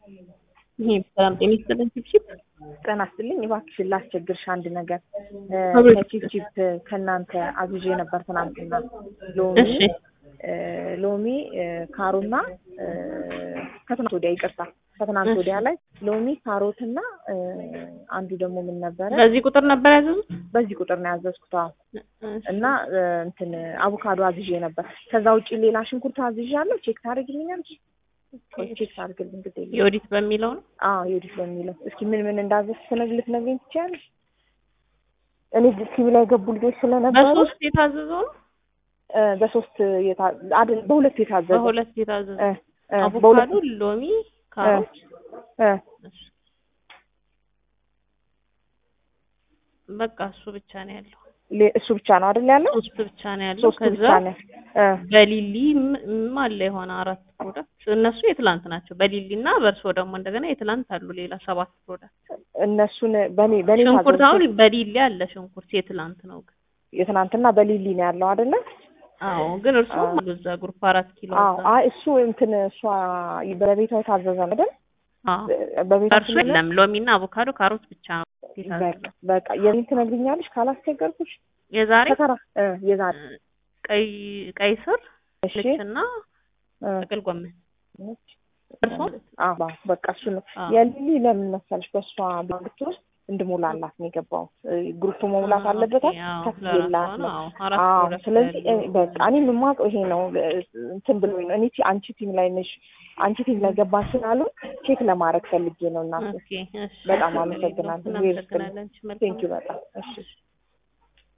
ይሄ ሰላም ጤና ይስጥልኝ። ቺፕቺፕ ጤና ይስጥልኝ። እባክሽን ላስቸግርሽ አንድ ነገር አቤት። ከቺፕቺፕ ከእናንተ አዝዤ ነበር ትናንትና ሎሚ እሺ እ ሎሚ እ ካሮና እ ከትናንት ወዲያ ይቅርታ ከትናንት እሺ። ወዲያ ላይ ሎሚ ካሮትና እ አንዱ ደግሞ ምን ነበረ በዚህ ቁጥር ነበር ያዘዙት? በዚህ ቁጥር ነው ያዘዝኩት አዎ እሺ። እና እ እንትን አቮካዶ አዝዤ ነበር ከዛ ውጪ ሌላ ሽንኩርት አዝዣለሁ ቼክ ታደርግልኛለሽ ቆይ ቼክ ታደርግልኝ ግድ የለም የኦዲት በሚለው ነው። አዎ ዮዲት በሚለው እስኪ ምን ምን እንዳዘዝሽ ስነግር ልትነግሪኝ ትችያለሽ? እኔ ቲቪ ላይ የገቡ ልጆች ስለነበሩ በሶስት የታዘዘው ነው። እ በሶስት የታ- አይደል በሁለት የታዘዘ በሁለት የታዘዘው እ እ አቮካዶ፣ በሁለት ሎሚ፣ ካሮት እ እሺ። በቃ እሱ ብቻ ነው ያለው። ሌ- እሱ ብቻ ነው አይደል ያለው? ሶስት ብቻ ነው ያለው። ሶስቱ ከዛ ብቻ ነው እ በሊሊ ም- ም አለ የሆነ አራት ፕሮዳክት እነሱ የትላንት ናቸው። በሊሊ እና በእርሶ ደግሞ እንደገና የትላንት አሉ ሌላ ሰባት ፕሮዳክት። እነሱን በኔ በኔ ሽንኩርት ታዘዝኩት። አሁን በሊሊ አለ ሽንኩርት የትላንት ነው ግን የትናንትና በሊሊ ነው ያለው አይደለ? አዎ ግን እርሶ አዎ። አሉ እዛ ግሩፕ አራት ኪሎ አዎ እዛ። አይ እሱ እንትን እሷ በቤቷ የታዘዘ ነው አይደል? አዎ በቤቷ እርሱ የለም ሎሚና አቮካዶ ካሮት ብቻ ነው የታዘዘው። በቃ በቃ የኔን ትነግሪኛለሽ ካላስቸገርኩሽ የዛሬ ከተራ እ የዛሬ ቀይ ቀይ ስር እሺ ልችና እ ጥቅል ጎመን እርሶ አዎ በቃ እሱ ነው አዎ። የሊሊ ለምን መሰለሽ በእሷ ብቻ ውስጥ እንድሞላላት ነው የገባው ግሩፕ መሙላት አዎ፣ አለበት ኦኬ፣ አዎ፣ ከፍ ለራሷ ይላት ነው። ነው አዎ፣ አራት አዎ ፕሮዳክት ስለዚህ ያለው። እኔ- በቃ እኔ የማውቀው ይሄ ነው እ- እንትን ብሎኝ ነው እኔ ቲ- አንቺ ቲም ላይ ነሽ አንቺ ቲም ላይ ገባ ስላሉ ቼክ ለማድረግ ፈልጌ ነው እና ኦኬ፣ እሺ። በጣም አመሰግናለሁ። እናመሰግናለን። እሺ፣ መልካም ቴንኪው በጣም እሺ